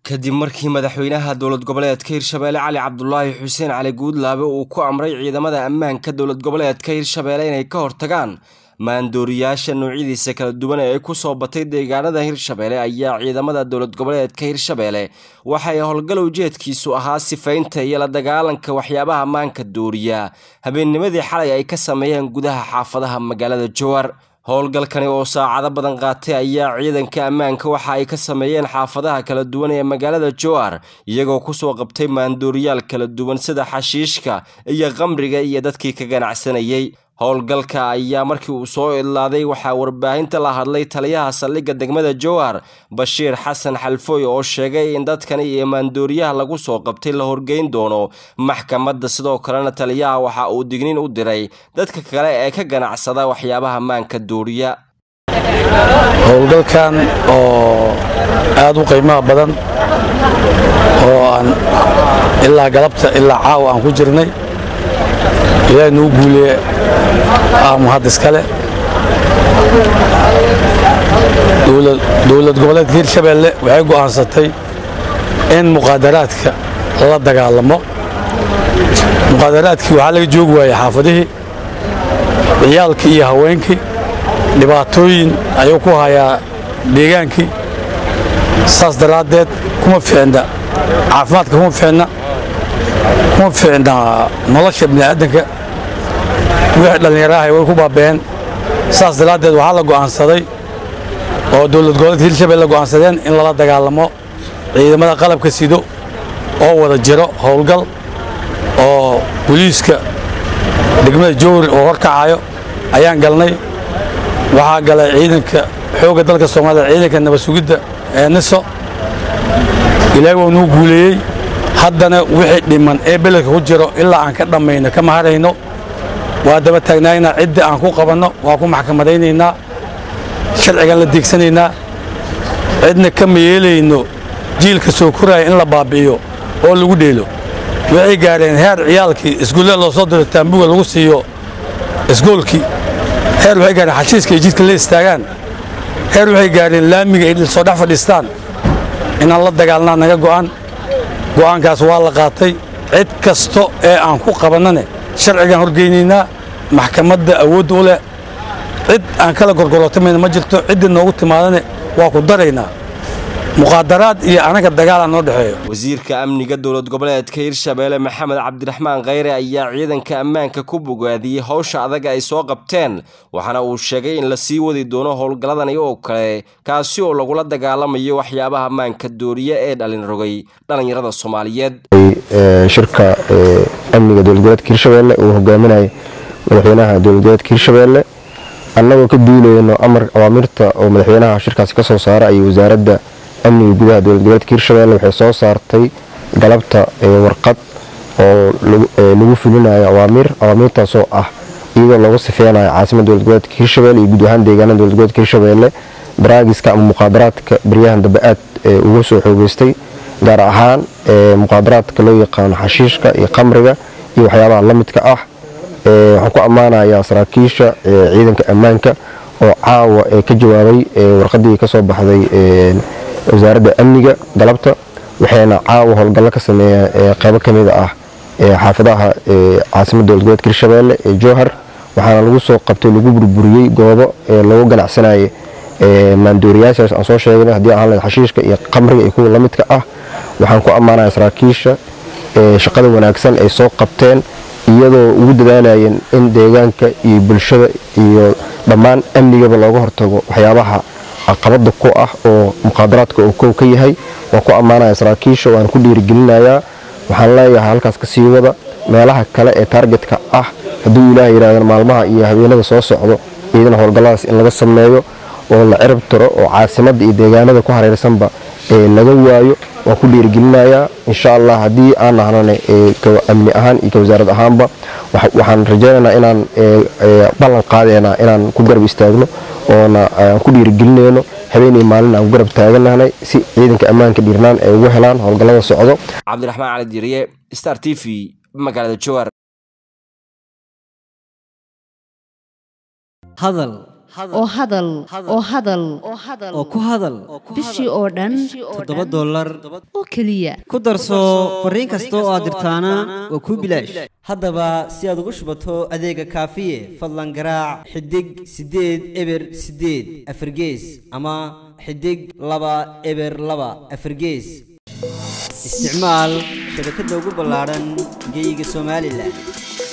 kadib markii madaxweynaha dowlad goboleedka hirshabeelle cali cabdulaahi xuseen cali guudlaabe uu ku amray ciidamada ammaanka dowlad goboleedka hirshabeelle inay ka hortagaan maandooriyaasha noocyadiisa kala duwan ee ku soo batay deegaanada hirshabeelle ayaa ciidamada dowlad goboleedka hirshabeelle waxay howlgal ujeedkiisu ahaa sifaynta iyo la dagaalanka waxyaabaha maanka dooriya habeennimadii xalay ay ka sameeyeen gudaha xaafadaha magaalada jowar howlgalkani oo saacado badan qaatay ayaa ciidanka ammaanka waxa ay ka sameeyeen xaafadaha kala duwan ee magaalada jowar iyagoo kusoo qabtay maandooriyaal kala duwan sida xashiishka iyo qamriga iyo dadkii ka ganacsanayay howlgalka ayaa markii uu soo idlaaday waxaa warbaahinta la hadlay taliyaha saldhigga degmada jowar bashiir xasan xalfooy oo sheegay in dadkani iyo maandooriyaha lagu soo qabtay la horgeyn doono maxkamadda sidoo kalena taliyaha waxa uu digniin u diray dadka kale ee ka ganacsada waxyaabaha maanka dooriya howlgalkan oo aad u qiimaha badan oo aan ilaa galabta ilaa caawa aan ku jirnay ilaahay nuu guuliye mahad iskale dowlad goboleedka hirshabeelle waxay go'aansatay in muqaadaraadka la dagaalamo muqaadaraadkii waxaa laga joogi waayey xaafadihii ciyaalkii iyo haweenkii dhibaatooyin ayuu ku hayaa deegaankii saas daraaddeed kuma fiicna caafimaadka kuma fiicna kuma fiicna nolosha bini'aadanka wixii dhallinyaraahay way ku baaba'een saas daraaddeed waxaa la go'aansaday oo dowlad goboleedka hirshabelle go'aansadeen in lala dagaalamo ciidamada qalabka sido oo wada jiro howlgal oo boliiska degmada jowri oo horkacayo ayaan galnay waxaa galay ciidanka xoogga dalka soomaalida ciidanka nabad sugidda ee niso ilaahay waa nuu guuleeyey haddana wixii dhiman ee beledka ku jiro ilaa aan ka dhammayno kama harayno waa daba taagnaynaa ciddii aan ku qabanno waa ku maxkamadaynaynaa sharcigan la deegsanaynaa cidna kama yeelayno jiilka soo koraya in la baabi'iyo oo lagu dheelo waxay gaadheen heer ciyaalkii iskuullada loo soo diro taambuga lagu siiyo isgoolkii heer waxay gaadheen xashiiska ay jidka la istaagaan heer waxay gaadheen laamiga ay soo dhex fadhiistaan inaan la dagaalnaa naga go'an go'aankaas waa la qaatay cid kasta ee aan ku qabannane sharcigaan horgeynaynaa maxkamadda awoodda u leh cid aan kala gorgorootamayna ma jirto ciddii noogu timaadane waa ku daraynaa muqaadaraad iyo anaga dagaal aan noo dhexeeyo wasiirka amniga dowlad goboleedka hirshabeelle maxamed cabdiraxmaan kheyre ayaa ciidanka ammaanka ku bogaadiyey howsha adag ay soo qabteen waxaana uu sheegay in la sii wadi doono howlgalladani oo kale kaasi oo lagula dagaalamayo waxyaabaha maanka dooriya ee dhalin rogay dhallinyarada soomaaliyeed shirka amniga dowlad goboleedka hirshabeelle uu hogaaminayay madaxweynaha dowlad goboleedka hirshabeelle annagoo ka duulayno amar awaamirta oo madaxweynaha shirkaasi ka soo saara ayay wasaaradda amniga gudaha dowlad goboleedka hirshabeelle waxay soo saartay galabta warqad oo lagu fulinayo awaamiir awaamiirtaasoo ah iyadoo looga sifeynayo caasimada dowlad goboleedka hirshabeelle iyo guud ahaan deegaanada dowlad goboleedka hirshabeelle baraagiska ama muqaadaraadka baryahan dambe aad uga soo xoogeystay gaar ahaan muqaadaraadka loo yaqaano xashiishka iyo qamriga iyo waxyaabaha la midka ah waxaan ku ammaanayaa saraakiisha ciidanka ammaanka oo caawa ka jawaabay warqadii ka soo baxday wasaaradda amniga galabta waxayna caawa howlgallo ka sameeyeen qaybo ka mida ah xaafadaha caasimada dowlad goboleedka hirshabeelle ee jowhar waxaana lagu soo qabtay lagu burburiyey goobo lagu ganacsanayay maandooriyaashaas aan soo sheegnay haddii aan leed xashiishka iyo qamriga iyo kuwa la midka ah waxaan ku ammaanaya saraakiisha shaqada wanaagsan ay soo qabteen iyadoo ugu dadaalayeen in deegaanka iyo bulshada iyo dhammaan amnigaba looga hortago waxyaabaha caqabada ku ah oo muqaadaraadka uu kow ka yahay waan ku ammaanaya saraakiisha waan ku dhiirigelinayaa waxaan leeyahay halkaas ka sii wada meelaha kale ee taargetka ah hadduu ilaah yidhahdeen maalmaha iyo habeenada soo socdo iyadana howlgalladaas in laga sameeyo oo la cirib tiro oo caasimadda iyo deegaanada ku hareersanba laga waayo waan ku dhiirigelinayaa insha allah haddii aan nahnana amni ahaan iyo ka wasaarad ahaanba waxaan rajaynaynaa inaan ballan qaadeenaa inaan ku garab istaagno oona aan ku dhiirigelinayno habeenii maalin aan ku garab taaganahnay si ciidanka ammaanka dhiirnaan ay ugu helaan howlgallada socdo cabdiraxmaan cali diiriye star t v magaalada jowar hadal oo hadal oo hadal oo ku hadal bishii oo dhan toddoba dollar oo keliya ku darso fariin kasta oo aad dirtaana waa kuu bilaash haddaba si aad ugu shubato adeega kaafiye fadlan garaac xidig siddeed eber siddeed afargees ama xidig laba eber laba afargees isticmaal shabakadda ugu ballaadhan geeyiga somalilan